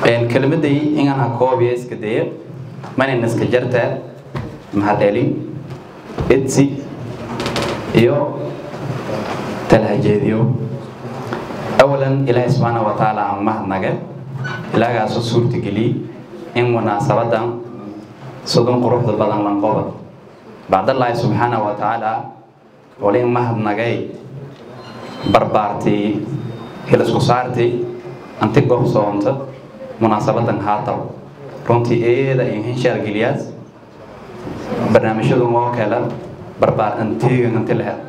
kelmaday inaan ha koobiya iska daya manan iska jartaa mahadcelin edsi iyo talhajeediyo awalan ilaahay subxaana wa tacaala aan mahadnaga ilaagaasoo suurtageliyey in munaasabadan sodon quruxda badan lanqoba bacdallaahi subxaana wa tacaala wali in mahadnagay barbaartii hilisku saartii anti gobsoonta munaasabadan haataw runtii eeda in hinshaargeliyaas barnaamijyadu moo kala barbaar antiigan anti lehe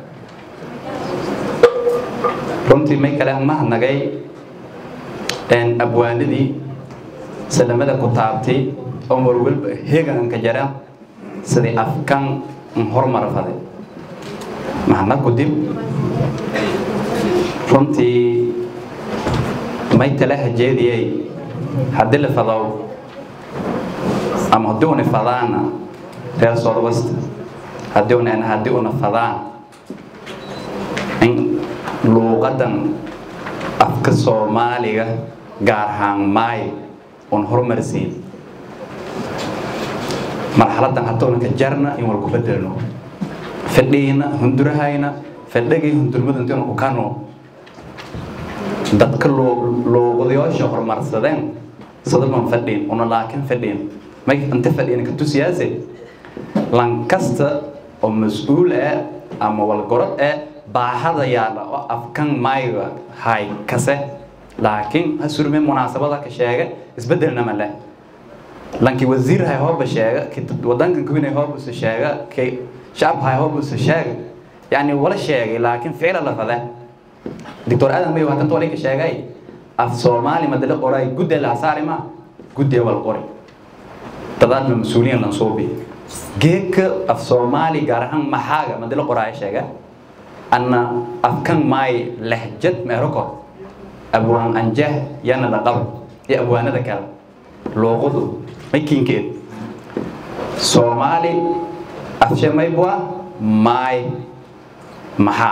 runtii may kale mahadnagay abwaanadii salamada ku taabtay oo marwalba heegan ka jara sidii afkan horumar faday mahadna ku dib runtii may tala hajeediyey haddii la fadow ama haddii una fadaana reer soodwasta haddii una haddii una fadaan in luuqadan afka soomaaliga gaar ahaan maay un horumarsiin marxaladan hadduuna ka jarna in wal ku bedelno fadhiina hundurahayna fadhagii hundurmadu intiina ku kano dadka luuqadayaasha horumarsadeen sadaban fadhiin una laakin fadhiin may inta fadhiina ka tusiyaase lankasta oo mas-uul ah ama walgorod ah baahada yaala oo afkan maayga hay kase laakiin ha surme munaasabada ka sheega isbedelna ma leh lankii wasiir hay hooba sheega wadankan kuwinay hoobuse sheega kay shacab hay hoobuse sheega yani wala sheegay laakiin ficla la fade doctor aadan mayo hadanta wali ka sheegay af soomaali madala qoray guddi la saari ma guddi wal qori dadaadna mas-uuliyan lan soo bi geedka af soomaali gaar ahaan maxaaga madala qoraaya sheega anna afkan maay lahjad meeroko abwaan anjah yana la qabo iyo abwaanada kale luuqadu makinkeed soomaali afshe maybwa maay maxaa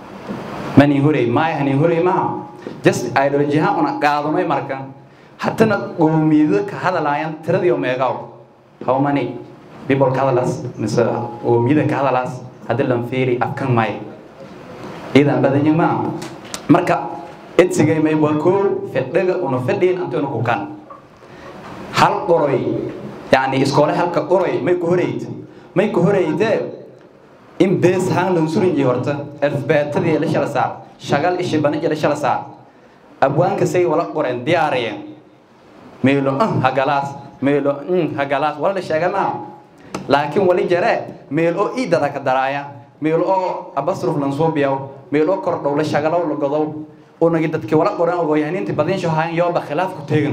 mani horey maay hani horey maha just ideolojiyahaan una qaadanay marka haddana qoomiyado ka hadalaayaan tiradii oo meegaw how many people ka hadalaas mise qoomiyada ka hadalaas haddii lan fiiri afkan maay idan badanyi maa marka edsigay may waa koo fadhiga una fadhiin antuna ku kan hal qoroy yani iskoole halka qoroy may ku horeyd may ku horeyde in bees haan lan surinji horta alfabeetadii la shala saar shagal ishi baniji la shala saar abwaanka say wala qoreen diyaariyeen meelo ah hagalaas meelo mm hagalaas wala la sheega maa laakiin wali jare meel oo iidada ka daraaya meel oo abasruf lan soo biyaw meel oo kordhow la shagalow la godow unagi dadkii wala qoran ogooyahaniinti badinsho hayan yooba khilaaf ku teegan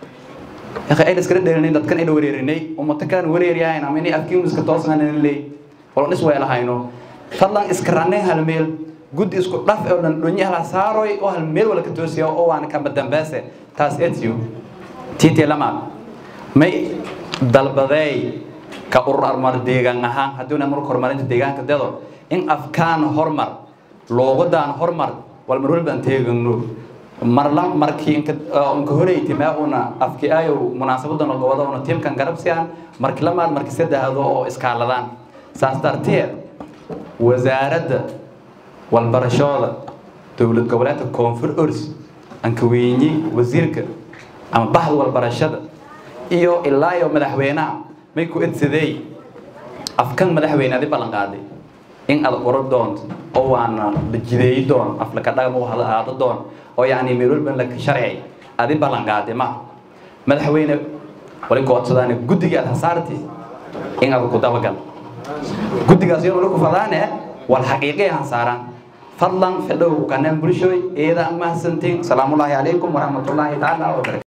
akhi ay iskala dheelinay dadkan ayna wareerinay ummata kalan wareeryahayn ama inay afkiin iska toosnaan leey wala is weelahayno fadlan iska ranay hal meel guddi isku dhaf oo dhan dhonyi hala saaroy oo hal meel wala ka toosiya oo waan kamba dambaase taas etiyo tiitee lamaad may dalbadeey ka urur armar deegaan ahaan hadduuna marka horumarinta deegaanka dado in afkaan hormar luuqadaan hormar wal mar walba aan teegano marla markii inka inka horeyti ma una afki ayo munaasabadan oo gobada una tiimkan garabsiyaan markii lamaad markii saddexdo oo iskaaladaan saas darteed wasaaradda walbarashooda dowlad goboleedka koonfur ors anka weyni wasiirka ama baxda walbarashada iyo ilaa iyo madaxweynaha may ku edsadey afkan madaxweyne adi ballan qaaday in aad qoro doonto oo waana la jideeyi doon aflaka dhaqan u aado doon oo yacni meel walba la sharciyay adi ballan qaaday ma madaxweyne wali goodsadaan guddiga aad hasaarti in aad ku dabagal guddigaas iyo wali ku fadaane wal xaqiiqi aan saaraan fadlan fadhow kanaan bulshooy eeda mahadsantiin salaamullaahi calaykum waraxmatullaahi tacaala wabarakatu